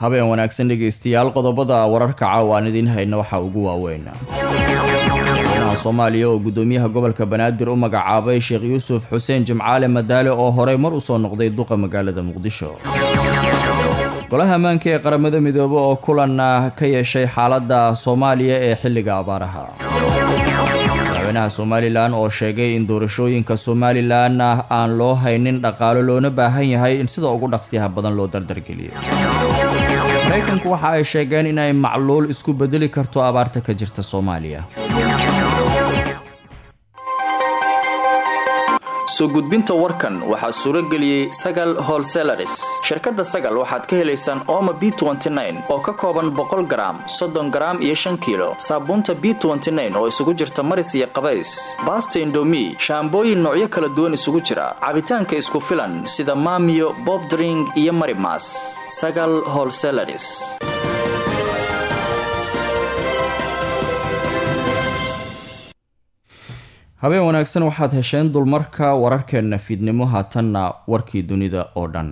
habeen wanaagsan dhegaystayaal qodobada wararka caawa aan idiin hayna waxaa ugu waaweyn madaxweynaha soomaaliya oo gudoomiyaha gobolka banaadir u magacaabay sheekh yuusuf xuseen jimcaale madaale oo horey mar usoo noqday duqa magaalada muqdisho golaha ammaanka ee qaramada midoobe oo kulan ka yeeshay xaaladda soomaaliya ee xilliga abaaraha madaxweynaha somalilan oo sheegay in doorashooyinka somalilan aan loo haynin dhaqaalo loona baahan yahay in sida ugu dhaqsiyaha badan loo dardargeliyo maraykanku waxa ay sheegeen inay macluul isku bedeli karto abaarta ka jirta soomaaliya soo gudbinta warkan waxaa suuro geliyey sagal holselaris shirkadda sagal waxaad ka helaysaan ooma b oo ka kooban boqol garaam soddon garaam iyo shan kiilo saabuunta b oo isugu jirta maris iyo qabays baasta indomi shaambooyin noocyo kala duwan isugu jira cabitaanka isku filan sida maamiyo bobdring iyo marimas sagal holselaris habeen wanaagsan waxaad hesheen dulmarka wararkeenna fiidnimo haatanna warkii dunida oo dhan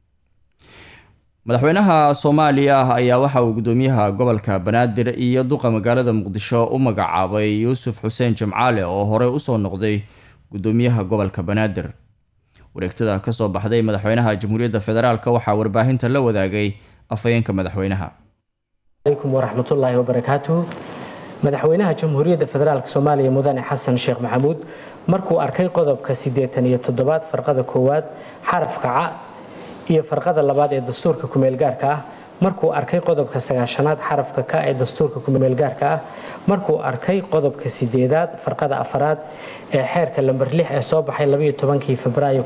madaxweynaha soomaaliya ayaa waxa uu gudoomiyaha gobolka banaadir iyo duqa magaalada muqdisho u magacaabay yuusuf xuseen jimcaale oo horey usoo noqday gudoomiyaha gobolka banaadir wareegtada kasoo baxday madaxweynaha jamhuuriyadda federaalk waxaa warbaahinta la wadaagay afhayeenka madaxweynaha alaykum waraxmatullaahi wabarakaatuh madaxweynaha jamhuuriyadda federaalk soomaaliya mudane xasan sheekh maxamuud markuu arkay qodobka siddeetan iyo toddobaad farqada koowaad xarafka ca iyo farqada labaad ee dastuurka kumeelgaarka ah markuu arkay qodobka sagaashanaad xarafka ka ee dastuurka kumeelgaarka ah markuu arkay qodobka sideedaad farqada afaraad ee xeerka lamber lix ee soo baxay labaiyo tobankii febraayo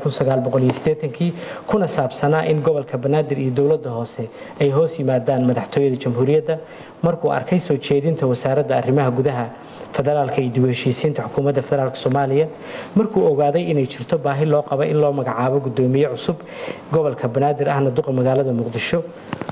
kii kuna saabsanaa in gobolka banaadir iyo dowladda hoose ay hoos yimaadaan madaxtooyada jamhuuriyadda markuu arkay soo jeedinta wasaaradda arrimaha gudaha federaalka iyo dib u heshiisiinta xukuumadda federaalk soomaaliya markuu ogaaday inay jirto baahi loo qaba in loo magacaabo gudoomiye cusub gobolka banaadir ahna duqa magaalada muqdisho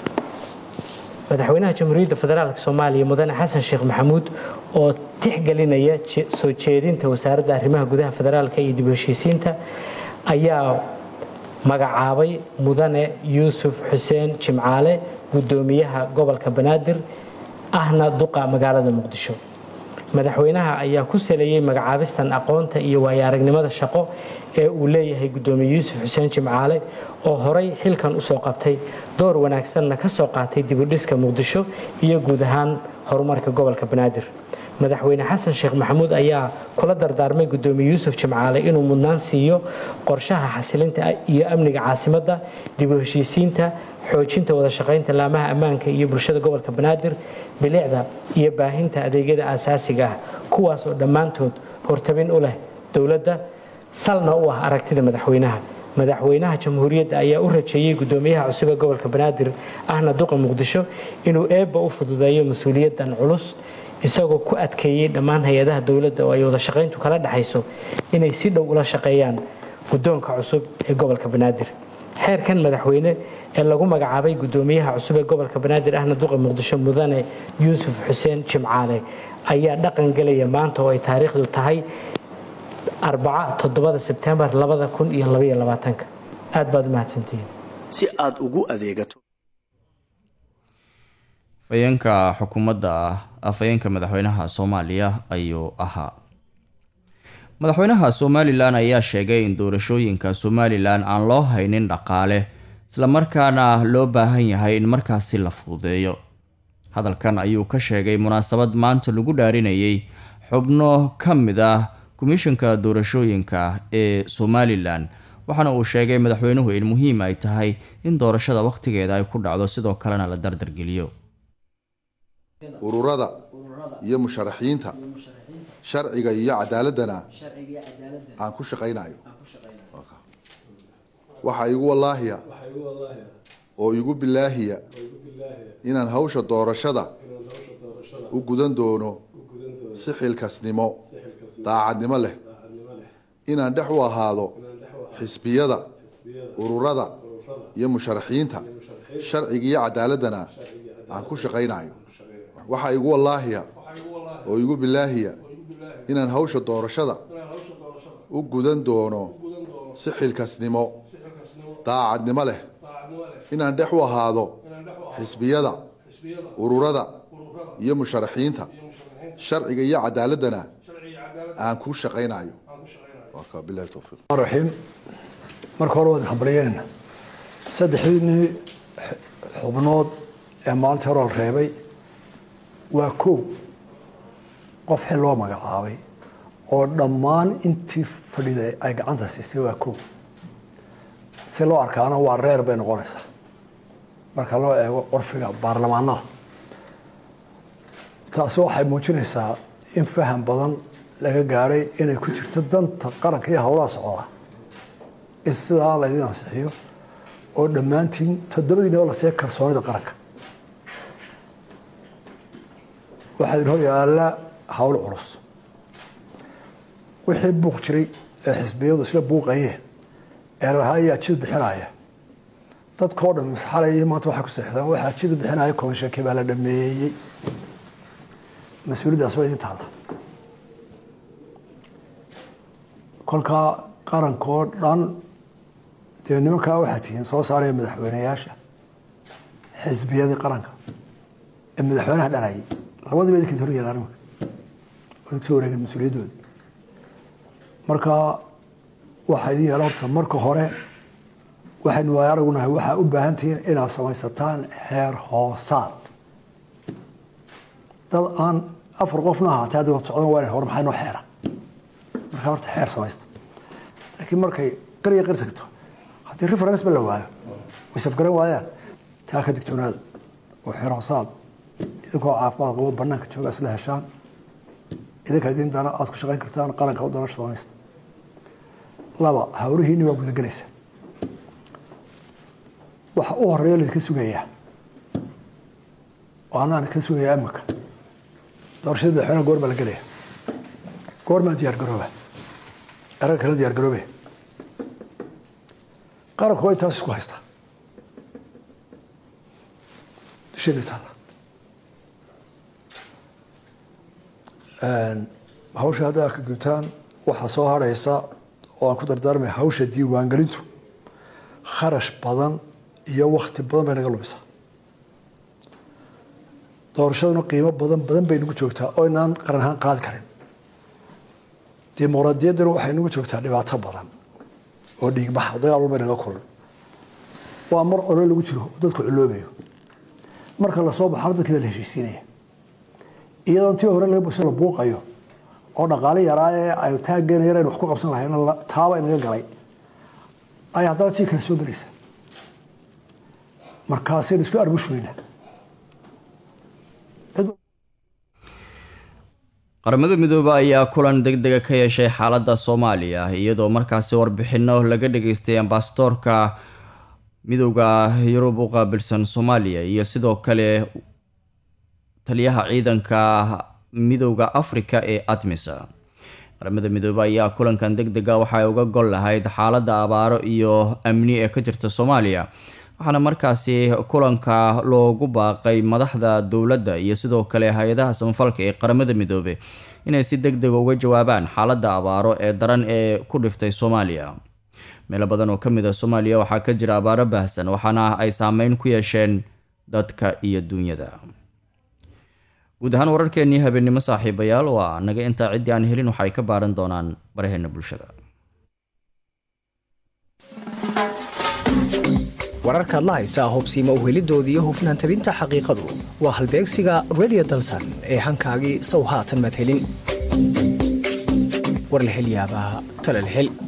madaxweynaha jamhuuriyadda federaalk soomaaliya mudane xasan sheekh maxamuud oo tixgelinaya soo jeedinta wasaaradda arrimaha gudaha federaalka iyo dib u heshiisiinta ayaa magacaabay mudane yuusuf xuseen jimcaale gudoomiyaha gobolka banaadir ahna duqa magaalada muqdisho madaxweynaha ayaa ku saleeyey magacaabistan aqoonta iyo waayo aragnimada shaqo ee uu leeyahay gudoomiye yuusuf xuseen jimcaale oo horay xilkan usoo qabtay door wanaagsanna ka soo qaatay dibudhiska muqdisho iyo guud ahaan horumarka gobolka banaadir madaxweyne xasan sheekh maxamuud ayaa kula dardaarmay gudoomiye yuusuf jimcaale inuu mudnaan siiyo qorshaha xasilinta iyo amniga caasimadda dib u heshiisiinta xoojinta wada shaqaynta laamaha ammaanka iyo bulshada gobolka banaadir bilicda iyo baahinta adeegyada aasaasiga ah kuwaas oo dhammaantood hortabin u leh dowladda salna u ah aragtida madaxweynaha madaxweynaha jamhuuriyadda ayaa u rajeeyey gudoomiyaha cusub ee gobolka banaadir ahna duqa muqdisho inuu eebba u fududeeyo mas-uuliyaddan culus isagoo ku adkeeyey dhammaan hay-adaha dowladda oo ay wada shaqayntu kala dhexayso inay si dhow ula shaqeeyaan guddoonka cusub ee gobolka banaadir xeerkan madaxweyne ee lagu magacaabay gudoomiyaha cusub ee gobolka banaadir ahna duqa muqdisho mudane yuusuf xuseen jimcaale ayaa dhaqan gelaya maanta oo ay taariikhdu tahay arbaca toddobada sebtembar labada kun iyo labaiyo labaatanka aad baad u mahadsantihiin si aad ugu adeegato afhayeenka xukuumadda afhayeenka madaxweynaha soomaaliya ayuu ahaa madaxweynaha somalilan ayaa sheegay in doorashooyinka somalilan aan loo haynin dhaqaale islamarkaana loo baahan yahay in markaasi la fududeeyo hadalkan ayuu ka sheegay munaasabad maanta lagu dhaarinayay xubno ka mid ah komishanka doorashooyinka ee somalilan waxaana uu sheegay madaxweynuhu in muhiim ay tahay in doorashada wakhtigeeda ay ku dhacdo sidoo kalena la dardargeliyo ururada iyo musharaxiinta sharciga iyo cadaaladana aan ku shaqaynayo waxaa igu wallaahiya oo igu bilaahiya inaan hawsha doorashada u gudan doono si xilkasnimo daacadnimo leh inaan dhex u ahaado xisbiyada ururada iyo musharaxiinta sharciga iyo cadaaladana aan ku shaqaynayo waxaa igu wallaahiya oo igu bilaahiya inaan hawsha doorashada u gudan doono si xilkasnimo daacadnimo leh inaan dhex u ahaado xisbiyada ururada iyo musharaxiinta sharciga iyo cadaaladana aan kuu shaqaynayo bilahi towfiiq raxiim marka hore waad hambalyeynayna saddexdiinii xubnood ee maalintii hore la reebay waa kow qof xil loo magacaabay oo dhammaan intii fadhiday ay gacanta siisay waa kow si loo arkaana waa reer bay noqonaysaa marka loo eego curfiga baarlamaanada taasi waxay muujinaysaa in faham badan laga gaadhay inay ku jirto danta qaranka iyo howlaha socda in sidaa laydin ansixiyo oo dhammaantiin toddobadiinaba la siiya kalsoonida qaranka waxaa idin hor yaalla hawl culus wixii buuq jiray ee xisbiyadu isla buuqayeen ee lahaa ayaa jid bixinaya dadkao dhan xalay maanta waxay ku seexdaan waxaa jid bixinaya komishankii baa la dhameeyey mas-uuliyaddaas waa idin taalla kolkaa qarankoo dhan dee nimankaa waxaa tihiin soo saaraya madaxweyneyaasha xisbiyadii qaranka ee madaxweynaha dhanayay labadiiba idinka hor yeelaan imanka oo idinku soo wareegeen mas-uuliyaddooda marka waxaa idin yeela horta marka hore waxaynu waaya aragunahay waxaa u baahan tihiin inaad samaysataan xeer hoosaad dad aan afar qofna ahaatee haddi waad socdan waa hore maxaa inoo xeera markaa horta xeer samaysta laakiin markay qariya qari tagto haddii reference ba la waayo way safgaran waayaan taa ka digtoonaada oo xeer hoosaad idinkoo caafimaad qabo banaanka jooga isla heshaan idinka idin dana aad ku shaqayn kartaan qaranka u dana samaysta laba hawlihiinni waa gudagelaysa waxa u horeeya laydinka sugayaa oo anaan ka sugayaa imanka doorashada madaxweynaha goor baa la gelaya goormaa diyaar garooba eraga kala diyaar garoobe qaranku way taas isku haystaa dusheena taalla hawsha haddaa ka gutaan waxaa soo harhaysa oo aan ku dardaarmaya hawsha diiwaangelintu kharash badan iyo wakti badan bay naga lumisaa doorashaduna qiimo badan badan bay nagu joogtaa oo inaan qaran ahaan qaadi karin dimuqraadiyadduna waxay nagu joogtaa dhibaato badan oo dhiigbaxa dagaal walbay naga kulan waa mar olo lagu jiro oo dadku culoobayo marka lasoo baxana dadkii baa la heshiisiinaya iyadoo intii hore laga busa la buuqayo oo dhaqaale yaraa ee ay taaggeena yar aynu wax ku qabsan lahayn taaba inaga galay ay haddana tii kale soo gelaysa markaasaynu isku arbushmayna qaramada midoobe ayaa kulan deg dega ka yeeshay xaaladda soomaaliya iyadoo markaasi warbixino laga dhageystay ambasadoorka midooda yurub u qaabilsan soomaaliya iyo sidoo kale taliyaha ciidanka midooda africa ee admisa qaramada midoobe ayaa kulankan deg dega waxay uga gol lahayd xaaladda abaaro iyo amni ee ka jirta soomaaliya waxaana markaasi kulanka loogu baaqay madaxda dowladda iyo sidoo kale hay-adaha samafalka ee qaramada midoobe inay si deg dega uga jawaabaan xaaladda abaaro ee daran ee ku dhiftay soomaaliya meelo badan oo ka mid a soomaaliya waxaa ka jira abaaro baahsan waxaana ay saameyn ku yeesheen dadka iyo duunyada guud ahaan wararkeenii habeennimo saaxiibayaal waa naga intaa ciddii aan helin waxaay ka baaran doonaan baraheena bulshada wararkaad la haysaa hobsiima uhelidooda iyo hufnaan tabinta xaqiiqadu waa halbeegsiga redio dalsan ee hankaagii sow haatan madhelin war la hel yaabaa talal hel